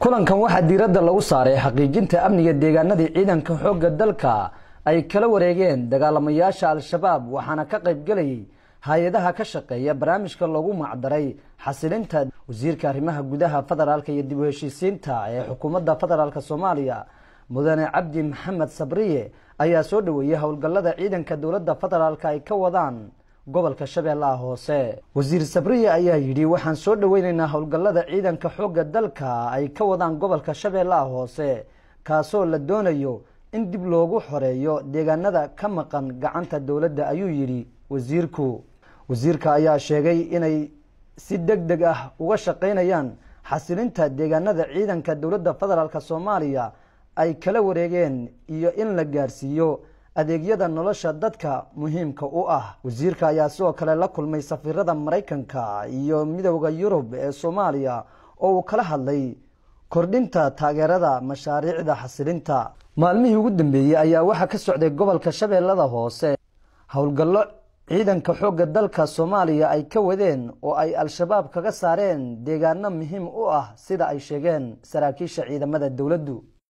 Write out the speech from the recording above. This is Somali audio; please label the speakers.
Speaker 1: kulankan waxaa diiradda lagu saaray xaqiijinta amniga deegaanadii ciidanka xoogga dalka ay kala wareegeen dagaalamayaasha al-shabaab waxaana ka qayb gelayay hay-adaha ka shaqeeya barnaamijka loogu macdaray xasilinta wasiirka arrimaha gudaha federaalka iyo dib u heshiisiinta ee xukuumadda federaalk soomaaliya mudane cabdi maxamed sabriye ayaa soo dhoweeyey howlgallada ciidanka dowladda federaalk ay ka wadaan gobolka shabeellaha hoose wasiir sabriye ayaa yidhi waxaan soo dhoweyneynaa howlgallada ciidanka xoogga dalka ay ka wadaan gobolka shabeellaha hoose kaasoo la doonayo in dib loogu xoreeyo deegaanada ka maqan gacanta dowladda ayuu yidhi wasiirku wasiirka ayaa sheegay inay si deg deg ah uga shaqaynayaan xasilinta deegaanada ciidanka dowladda federaalk soomaaliya ay kala wareegeen iyo in la gaarsiiyo adeegyada nolosha dadka muhiimka u ah wasiirka ayaa sidoo kale la kulmay safiirada maraykanka iyo midooda yurub ee soomaaliya oo uu kala hadlay kordhinta taageerada mashaariicda xasilinta maalmihii ugu dambeeyey ayaa waxaa ka socday gobolka shabeellada hoose howlgallo ciidanka xoogga dalka soomaaliya ay ka wadeen oo ay al-shabaab kaga saareen deegaano muhiim u ah sida ay sheegeen saraakiisha ciidamada dowladdu